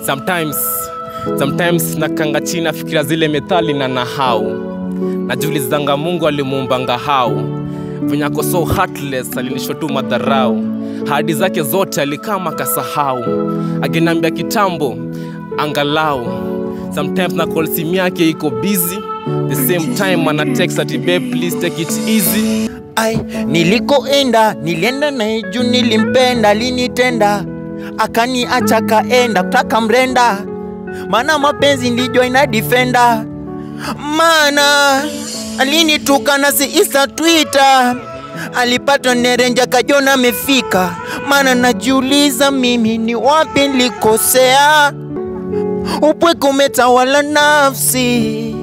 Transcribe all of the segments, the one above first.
sometimes sometimes nakanga chini nafikira zile methali na nahau najiulizanga mungu alimuumbanga hau venye ako so heartless alinisho tu madharau hadi zake zote alikama kasahau akinambia kitambo angalau sometimes na call simu yake iko busy the same time ana text ati babe please take it easy ai nilikoenda nilienda naye juu nilimpenda alinitenda akaniacha kaenda kutaka mrenda maana mapenzi ndijo ina defenda maana alinituka na si isa twitter alipatwa nerenja kajona amefika maana najiuliza mimi ni wapi nilikosea upweke umetawala nafsi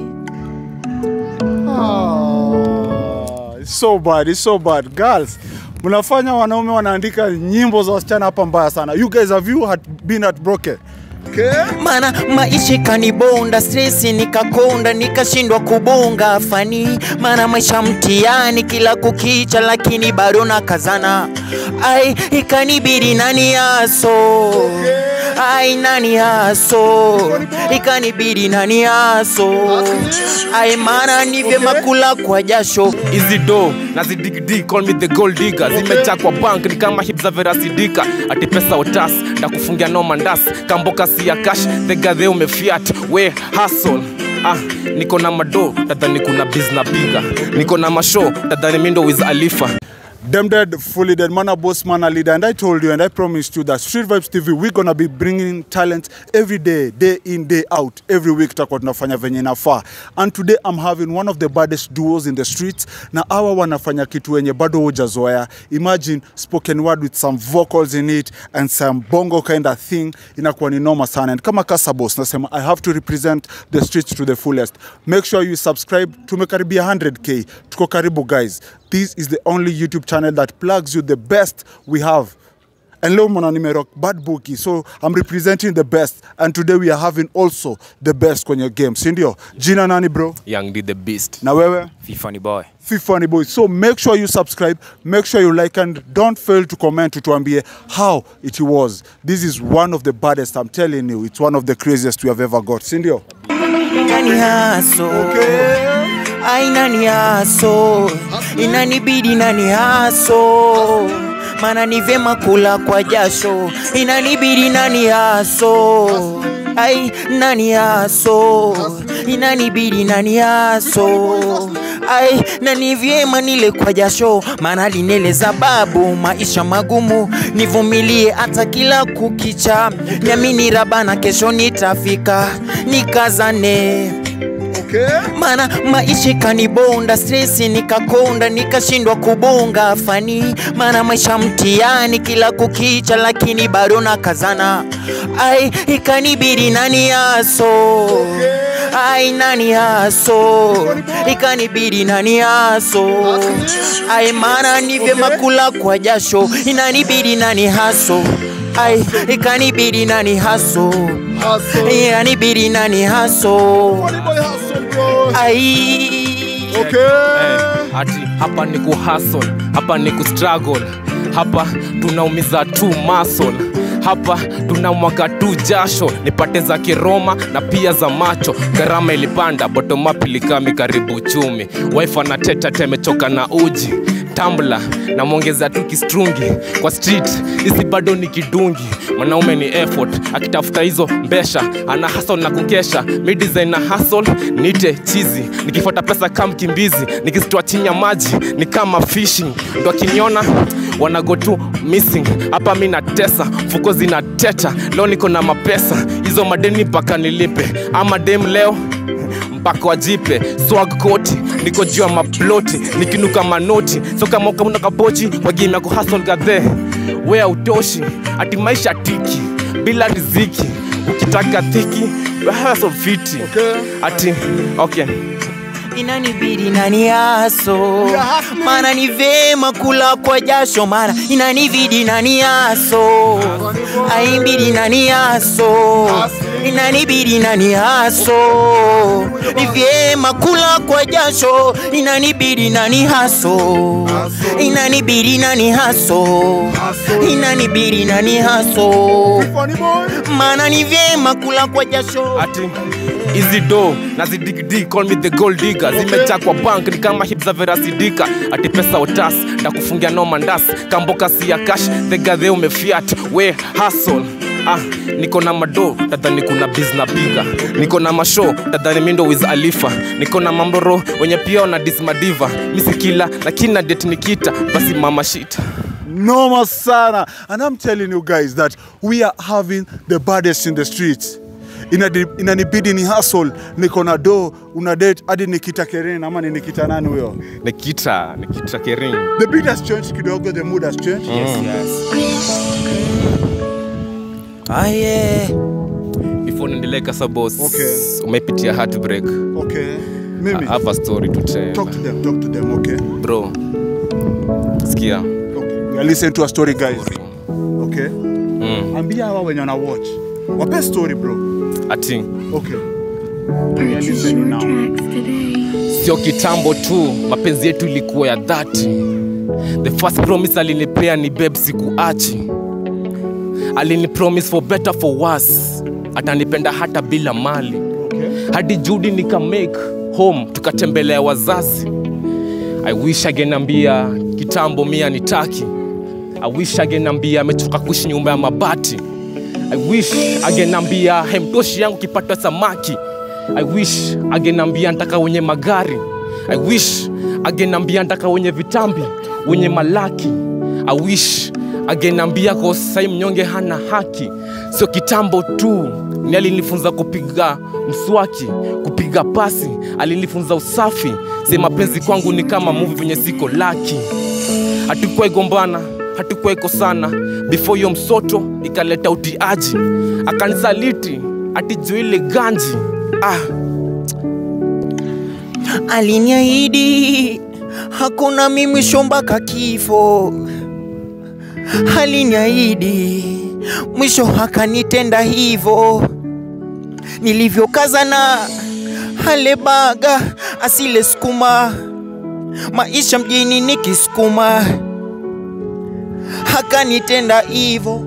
Ah, it's so bad, it's so bad. Girls, mnafanya wanaume wanaandika nyimbo za wasichana hapa mbaya sana. You guys have you had been heartbroken? Okay? mana maisha ikanibonda stresi nikakonda nikashindwa kubonga fani mana maisha mtiani kila kukicha lakini bado nakazana ai ikanibidi nani yaso ai nani yaso ikanibidi nani yaso ai mana ni vyema kula kwa jasho hizi do na zidigdi call me the gold digger zimejaa kwa bank ni kama hip za verasidika ati pesa otas ndakufungia no mandas kamboka si ya cash thegadhe umefiat we hustle Ah, niko na mado tadhani kuna bizna piga niko na mashow tadhani mindo wiz alifa Them dead, fully dead, man a boss, man a leader. And I told you and I promised you that Street Vibes TV, we're gonna be bringing talent every day, day in, day out, every week tutakuwa tunafanya venye inafaa. And today I'm having one of the baddest duos in the streets. Na hawa wanafanya kitu wenye bado hujazoea. Imagine spoken word with some vocals in it and some bongo kind of thing. Inakuwa ni noma sana. And kama Kasa Boss, nasema I have to represent the streets to the fullest. Make sure you subscribe. Tumekaribia 100k. Tuko karibu guys. This is the only YouTube channel that plugs you the best we have. And leo mwana nimerock bad bookie so I'm representing the best and today we are having also the best kwenye game si ndio jina nani bro young D the beast na wewe Fifani boy. Fifani boy so make sure you subscribe make sure you like and don't fail to comment tutuambie how it was this is one of the baddest I'm telling you it's one of the craziest we have ever got si ndio nani haso ai nani haso inanibidi nani haso mana ni vyema kula kwa jasho inanibidi nani haso ai nani haso inanibidi nani haso ai na ni vyema nile kwa jasho maana lineleza babu maisha magumu nivumilie hata kila kukicha niamini rabana kesho nitafika nikazane mana maisha ikanibonda stresi nikakonda nikashindwa kubonga fani mana maisha mtiani kila kukicha lakini bado nakazana ai ikanibidi nani yaso ai nani yaso ikanibidi nani yaso ai mana ni vyema kula kwa jasho inanibidi nani haso ai ikanibidi nani haso inanibidi nani haso ai eh, ati hapa ni kuhasol hapa ni kustruggle hapa tunaumiza tu muscle hapa tunamwaga tu jasho nipate za kiroma na pia za macho gharama ilipanda bottom-up ilikami karibu uchumi wife anateta temechoka na uji tambla namwongeza tu kistrungi kwa street hisi bado ni kidungi mwanaume ni effort akitafuta hizo mbesha ana hasol na kukesha mi design na hasol nite chizi nikifuata pesa kama mkimbizi nikizitoa chini ya maji ni kama fishing ndo akiniona wanago tu missing hapa mi natesa mfuko zinateta leo niko na mapesa hizo madeni mpaka nilipe ama dem leo mpaka wajipe swag koti niko juu ya maploti nikinuka manoti so kama ukauna kapochi wagimya kuhasol gadhe wea utoshi ati maisha tiki bila riziki ukitaka thiki hasol fiti ati okay inanibidi nani yaso mana ni vema kula kwa jasho mana inanibidi nani yaso aimbidi nani yaso inanibidi nani haso ni vyema kula kwa jasho inanibidi nani haso inanibidi nani haso inanibidi nani haso Funny boy. maana ni vyema kula kwa jasho ati hizi do na zidigidi call me the gold digger zimejaa kwa bank ni kama hip za verasidika ati pesa otas takufungia no mandas kamboka si ya cash the gadhe umefiat we hustle Ah, niko na mado tadhani kuna bizna piga niko na masho tadhani mindo wiz alifa niko na mamroro wenye pia wana dismadiva misikila lakini na det nikita basi mama shita Noma sana. And I'm telling you guys that we are having the baddest in the streets. Inadi- inanibidi ni hustle niko na do una date hadi nikita Keren ama ni nikita nani huyo nikita nikita kering the beat has changed kidogo the mood has changed aye before niendelee kasabos Okay. umepitia heartbreak okay I mimi have a story to tell talk to them talk to them okay bro sikia okay we are listening to a story guys okay mm. ambia hawa wenye wana watch wape story bro ati okay we are Purchase listening your now tracks today. sio kitambo tu mapenzi yetu ilikuwa ya dhati the first promise alinipea ni beb sikuachi alinipromise for better for worse atanipenda hata bila mali okay hadi judi nika make home tukatembelea wazazi i wish agenambia kitambo mia nitaki i wish agenambia amechoka kuishi nyumba ya mabati i wish agenambia hemtoshi yangu kipata samaki i wish agenambia ntaka wenye magari i wish agenambia ntaka wenye vitambi wenye malaki i wish agenambia kosai mnyonge hana haki sio kitambo tu ni alinifunza kupiga mswaki kupiga pasi alinifunza usafi se mapenzi kwangu ni kama muvi venye siko laki hatukuwai gombana hatukuwai kosana before hiyo msoto ikaleta utiaji akanisaliti atijuu ile ganji ah, aliniahidi hakuna mimi mpaka kifo aliniahidi mwisho akanitenda hivo nilivyokazana halebaga asile sukuma maisha mjini nikisukuma akanitenda hivo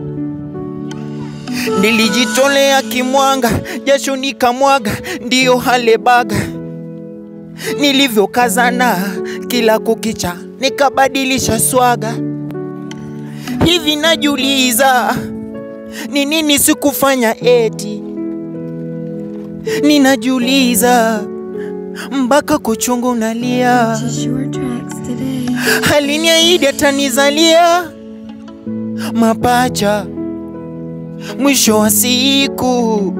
nilijitolea kimwanga jasho nikamwaga ndiyo halebaga nilivyokazana kila kukicha nikabadilisha swaga hivi najiuliza ni nini sikufanya eti ninajiuliza mpaka kuchungu nalia Purchase your tracks today. aliniahidi atanizalia mapacha mwisho wa siku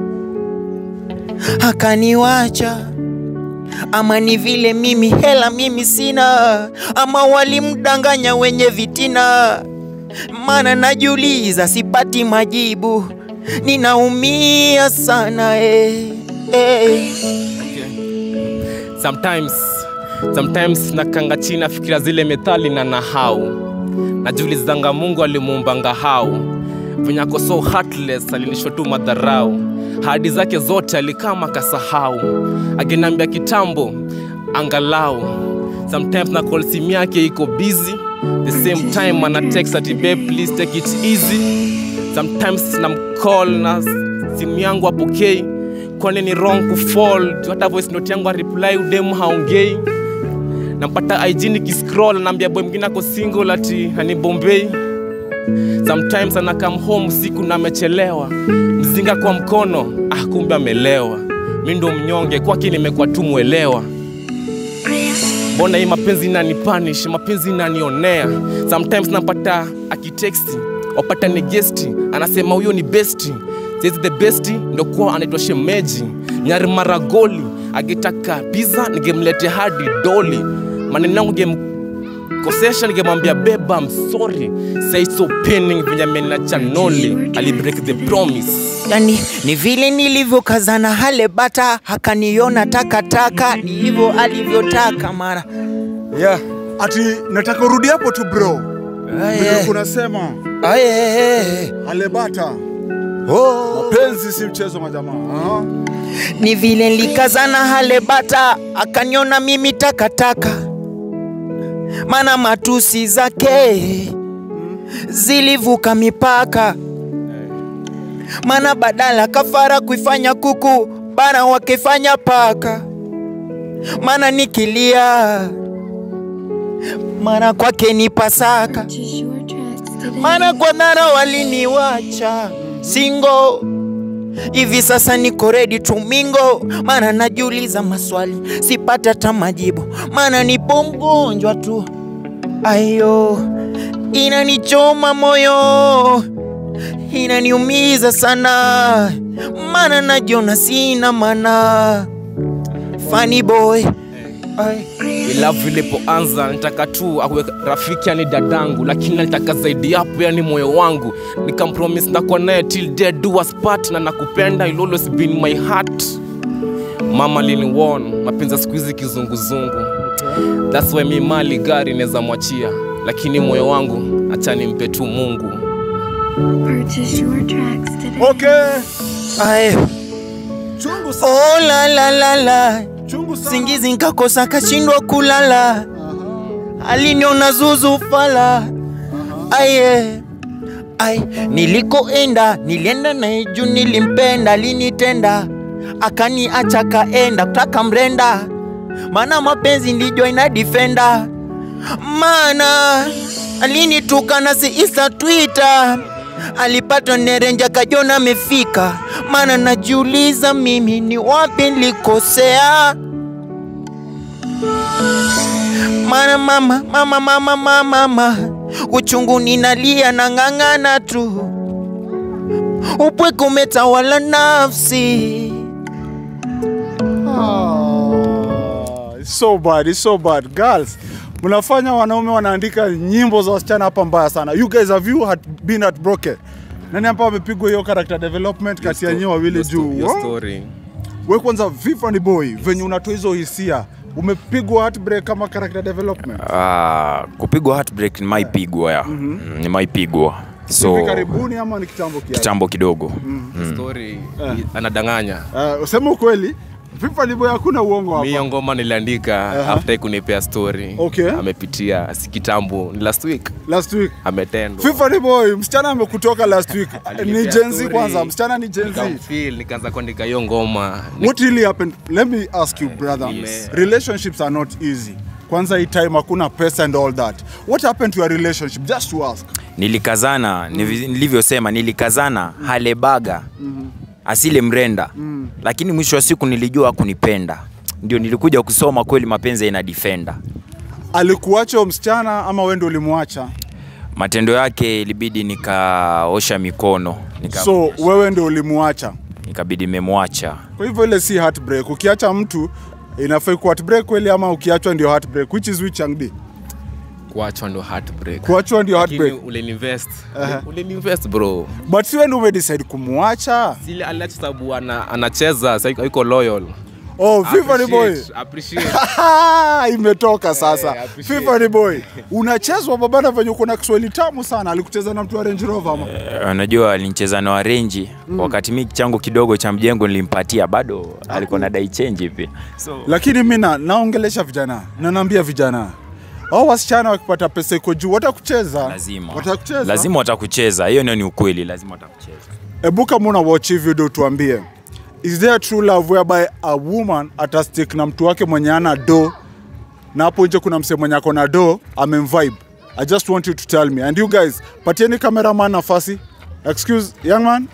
akaniwacha ama ni vile mimi hela mimi sina ama walimdanganya wenye vitina maana najiuliza sipati majibu ninaumia sana eh, eh. sometimes sometimes nakanga chini nafikiria zile methali na nahau najiulizanga mungu alimuumbanga hau venye ako so heartless alinishwa tu madharau hadi zake zote alikama kasahau agenambia kitambo angalau sometimes na call simu yake iko busy the same time ana text ati babe please take it easy sometimes namcall na simu yangu apokei kwani ni wrong kufall hata voice note yangu areply udemu haongei nampata ig nikiscroll anaambia boy mwingine ako single ati hani bombei sometimes ana come home usiku na amechelewa mzinga kwa mkono ah kumbe amelewa mi ndo mnyonge kwake nimekuwa tu mwelewa mbona hii mapenzi inanipanish mapenzi inanionea sometimes napata akiteksti wapata ni gesti anasema huyo ni besti saizi the besti ndo kuwa anaitwa shemeji nyari maragoli akitaka pizza ningemlete hadi doli maneno yangu gemkosesha ningemwambia beba msori say so pinning venye amenina chanoli alibreak the promise yani ni vile nilivyokazana hale bata hakaniona takataka ni hivyo alivyotaka mara yeah ati nataka urudi hapo tu bro vile kunasema alebata oh. Mapenzi si mchezo majamaa. Aha. ni vile likazana hale bata akaniona mimi takataka mana matusi zake zilivuka mipaka mana badala kafara kuifanya kuku bara wakifanya paka mana nikilia mana kwake ni pasaka Purchase your tracks today. mana kwa dhara waliniwacha singo hivi sasa niko ready to mingo maana najiuliza maswali sipata hata majibu maana nipo mgonjwa tu ayo inanichoma moyo inaniumiza sana maana najiona sina mana funny boy Ay. ilavu ilipoanza nitaka tu awe rafiki yani dadangu lakini nalitaka zaidi hapo yani moyo wangu nikampromis ndakuwa naye till death do us part na nakupenda you'll always be in my heart mama liniwon mapenzi ya siku hizi kizunguzungu thats why mi mali gari naweza mwachia lakini moyo wangu acha nimpe tu mungu Purchase your tracks today. Okay. Ay. Chungu sana. Oh, la, la, la, la. Chungu sana. singizi nkakosa kashindwa kulala aliniona zuzu fala aye ai nilikoenda nilienda naye juu nilimpenda alinitenda akaniacha kaenda kutaka mrenda maana mapenzi ndijo ina difenda mana alinituka na si isa twitter alipatwa nerenja kajona amefika mana najiuliza mimi ni wapi nilikosea mana mama mama mama mama mama uchungu ninalia na ng'ang'ana tu upweke umetawala nafsi Ah, it's so bad, it's so bad. Girls, mnafanya wanaume wanaandika nyimbo za wasichana hapa mbaya sana. You guys have you had been heartbroken? Nani hapa amepigwa hiyo character development kati ya nyinyi wawili juu? Your What? story. We kwanza vipi ni boy, venye unatoa hizo hisia, umepigwa heartbreak kama character development? Ah, kupigwa heartbreak nimaipigwa ya mm, nimaipigwa so Hivi karibuni ama ni kitambo kiasi? kitambo kidogo story anadanganya Uh, useme ukweli, vipi ni boy, hakuna uongo mi hapa. hiyo ngoma niliandika Aha. after kunipea story Okay. amepitia si kitambo ni last week Last week. ametendwa FIFA ni boy, msichana amekutoka last week. ni Alinipea Gen Z story. kwanza, msichana ni Gen Z. Nikamfeel, nikaanza kuandika hiyo ngoma Ni- What really happened? Let me ask you, brother. Yes. Relationships are not easy. Kwanza hii time hakuna pesa and all that. What happened to your relationship? Just to ask. nilikazana nivi- nilivyosema nilikazana halebaga asile mrenda lakini mwisho wa siku nilijua kunipenda ndio nilikuja kusoma kweli mapenzi ina defender Alikuacha huyo msichana ama wewe ndio ulimwacha? matendo yake ilibidi nikaosha mikono nika, So wewe ndio ulimwacha. nikabidi memwacha Kwa hivyo ile si heartbreak. Ukiacha mtu inafai kuwa heartbreak kweli ama ukiachwa ndio heartbreak? Which is which Angdi? kuachwa ndo heartbreak Kuachwa ndio Lakini heartbreak. ulininvest Aha. ulininvest bro But si wewe ndio umedecide kumwacha. sile aliacha sababu ana, anacheza sa yuko loyal Oh, FIFA ni boy. Appreciate, appreciate. Ah, imetoka sasa. Eh, appreciate. FIFA ni boy. Unachezwa babana venye uko na Kiswahili tamu sana. Alikucheza na mtu wa Range Rover ama? Eh, unajua alinicheza na warenji mm. wakati mi changu kidogo cha mjengo nilimpatia bado alikuwa na dai change hivi so, lakini mi na- naongelesha vijana na naambia vijana au wasichana wakipata pesa iko juu watakucheza lazima watakucheza lazima watakucheza hiyo ndio ni ukweli lazima watakucheza ebu kama una watch hii video tuambie is there true love whereby a woman atastick na mtu wake mwenye ana do na hapo nje kuna msee mwenye ako na do amemvibe i just want you to tell me and you guys patieni cameraman nafasi excuse young man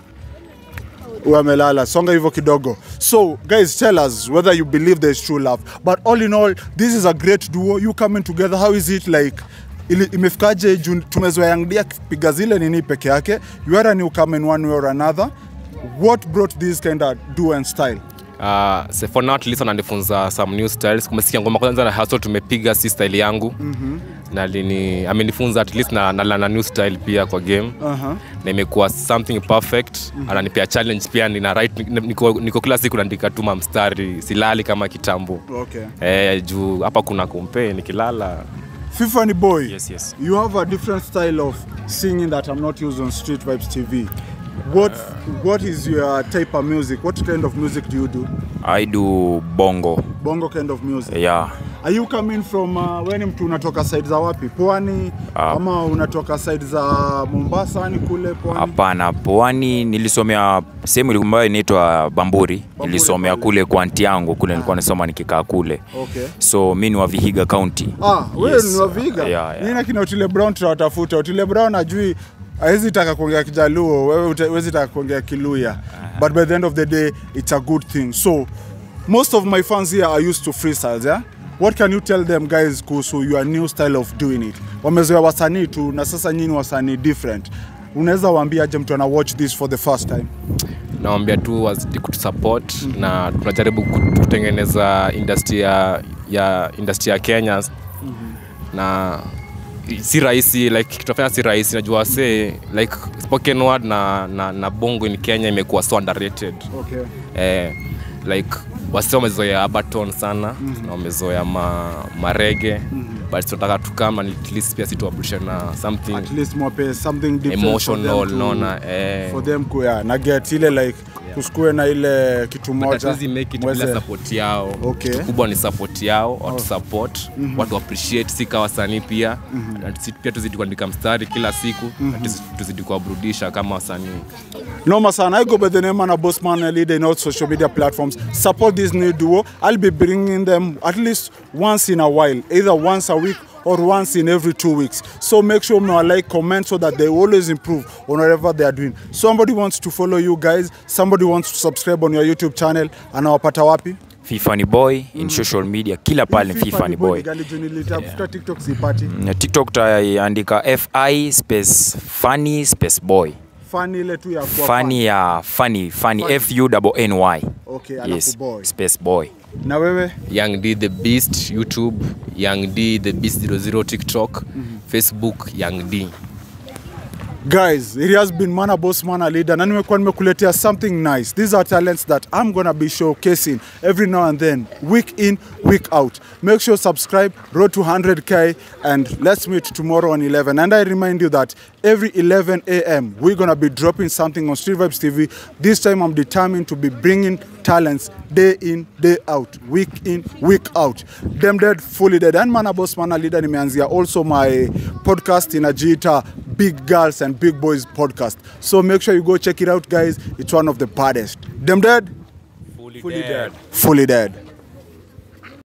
huyu amelala songa hivyo kidogo so guys tell us whether you believe there is true love but all in all this is a great duo you coming together how is it like ili, imefikaje juu tumezoea Young D akipiga zile nini peke yake you are a newcomer in one way or another what brought this kind of duo and style Uh, so for now at least ananifunza some new styles kumesikia ngoma kwanza na haso tumepiga si style yangu mm-hmm. na lini amenifunza at least na, na, na, na new style pia kwa game uh-huh. na imekuwa something perfect mm-hmm. ananipea challenge pia nina right niko, niko kila siku naandika tuma mstari silali kama kitambo okay eh, juu hapa kuna kompe nikilala FIFA ni boy Yes, yes. you have a different style of singing that I'm not used on Street Vibes TV What What is your type of music? What kind of music do you do? I do bongo. Bongo kind of music. Yeah. Are you coming from uh, wewe ni mtu unatoka side za wapi? Pwani Ah. ama unatoka side za Mombasa ni kule pwani? Hapana, pwani nilisomea sehemu ambayo inaitwa Bamburi. Nilisomea pale. kule kwa anti yangu kule, nilikuwa nasoma nikikaa kule. Okay. So mi ni wa Vihiga County. Ah, wewe Yes. ni wa Vihiga. Yeah, yeah. Mimi na kina Otile Brown tutawatafuta. Otile Brown ajui hawezi taka kuongea Kijaluo, wewe uta- huwezi taka kuongea Kiluya. But by the end of the day it's a good thing. So most of my fans here are used to freestyles, yeah? What can you tell them guys kuhusu your new style of doing it? Wamezoea wasanii tu na sasa nyinyi wasanii different. Unaweza waambia aje mtu ana watch this for the first time? nawambia tu wazidi kutusupport mm-hmm. na tunajaribu ku- kutengeneza industry ya, ya industry ya kenya mm-hmm. na si rahisi like kitafanya si rahisi najua wasee like spoken word na, na, na bongo in kenya imekuwa so underrated Okay. eh, like wasi wamezoea abaton sana mm-hmm. na wamezoea ma, marege mm-hmm. but tunataka tukama at least pia situabushe na something At least mwape something different emotional for them to, naona eh. for them ku yeah, na get ile like kusikue na ile kitu moja hatuwezi make it mweze- bila support yao Okay. kitu kubwa ni support yao watu support watu appreciate si kawa wasanii pia na tusi- pia tuzidi kuandika mstari kila siku na tusi- tuzidi kuwaburudisha kama wasanii Noma sana. I go by the name Mana Bossman and leader in all social media platforms. Support this new duo. I'll be bringing them at least once in a while, either once a week or once in every two weeks. So make sure you like, comment so that they always improve on whatever they are doing. Somebody wants to follow you guys. Somebody wants to subscribe on your YouTube channel. Anawapata wapi? Fifani Boy in social media kila pale Fifani Boy. Gali juu nilitafuta TikTok sipati. Na TikTok utaandika FI space funny space boy. Funny ile tu ya kuwa Funny ya funny funny F U double N Y. Okay, Yes. alafu boy. Space boy. Na wewe? young d the beast youtube young d the beast 00 tiktok facebook young d Guys, it has been Mana Boss Mana Leader na nimekuwa nimekuletea something nice. These are talents that I'm gonna be showcasing every now and then, week in, week out. Make sure subscribe, road to 100k, and let's meet tomorrow on 11. And I remind you that every 11 a.m. we're gonna be dropping something on Street Vibes TV. This time I'm determined to be bringing talents day in, day out, week in, week out. Them dead, fully dead. And Mana Boss Mana Leader nimeanzia also my podcast inajiita Big Girls and Big Boys podcast. So make sure you go check it out, guys. It's one of the baddest. Them dead? fully, Fully dead. Fully dead.